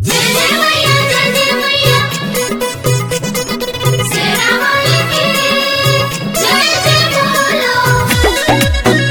जय जय मैया जय जय मैया सेना वाली की जय जय बोलो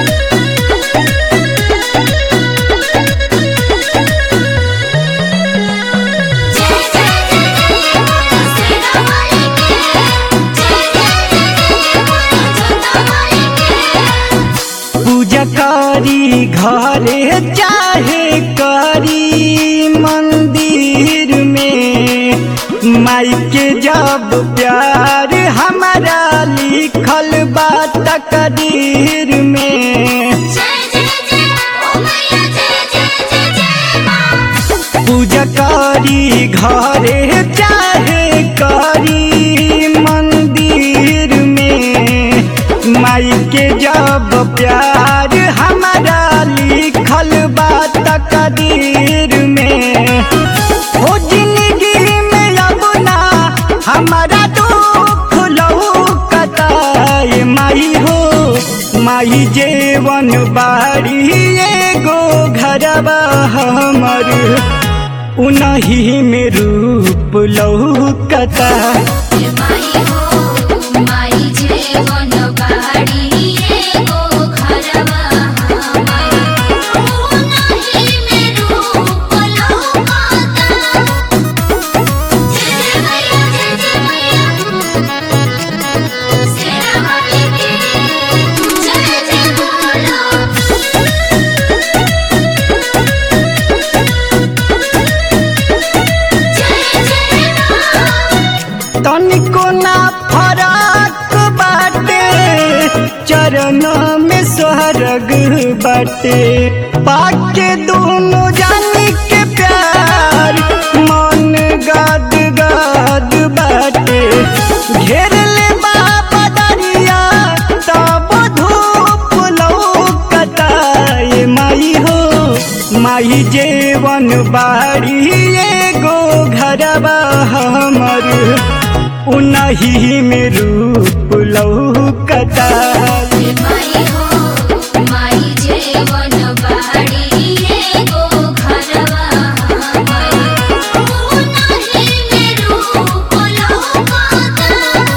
जय जय जय जय सेना वाली की जय जय जय जोता वाली की पूजा करी घरे चाहे करी मंदिर में माई के जब प्यार हमारा लिखल बा तकदीर में जय जय जय ओ मैया जय जय जय जय मां पूजा करी घरे चाहे करी मंदिर में माई के जब प्यार हमारा लिखल बा तकदीर में हो जिंदगी में अब ना हमारा दुख लौकता ये माई हो माई जेवन बाड़ी एगो घरबा हमर उनही में रूप लौकता माई हो माई जेवन बाड़ी एगो घरवा हमर ओ नाही में रूप लौकाता जय जय मैया जय जय मैया सेना वाली की जय जय बोलो जय जय मां तनिको ना फरक बाटे चरण में स्वर्ग बाटे पाके दोनों जानी के प्यार मन गद गद बाटे घेर ले बाबा दरिया तब धूप लौकता ये माई हो माई जेवन बाड़ी एगो घरबा हमर उनही में रूप लौकता माई हो माई जेवन बाड़ी एगो घरवा हमर ओ नाही में रूप लौकाता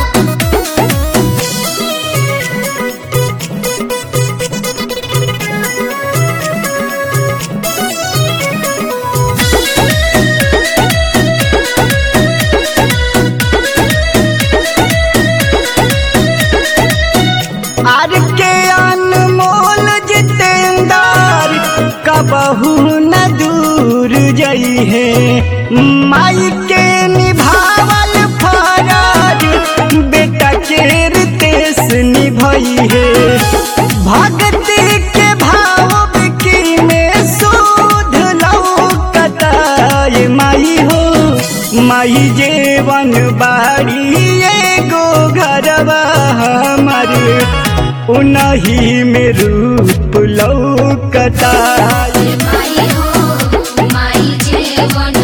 आर के अनमोल जितेंदार कबहू न दूर जई है माई के निभावल फराज बेटा के रितेश निभई है भक्ति के भाव की में सुध लौकता ये माई हो माई जेवन बाड़ी एगो घरवा हमर उनही में रूप लौकता माई हो माई जेवन